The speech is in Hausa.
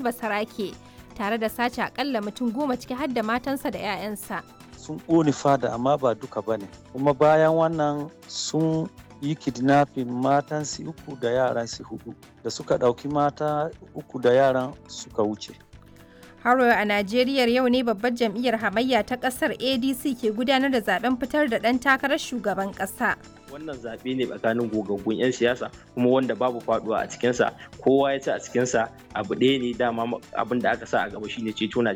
basarake tare da sace akalla mutum goma ciki har da matansa da 'ya'yansa. sun ƙone fada amma ba duka ba ne kuma bayan wannan sun yi kidnapping matan su uku da yaran su hudu da suka ɗauki mata uku da yaran suka wuce Haro a Najeriya yau ne babbar jam'iyyar hamayya ta ƙasar ADC ke gudanar da zaben fitar da ɗan takarar shugaban ƙasa. wannan zaɓe ne tsakanin gogaggun 'yan siyasa kuma wanda babu faduwa a cikinsa kowa ya ci a cikinsa abu ɗaya ne dama abin da aka sa a gaba shine ceto najeriya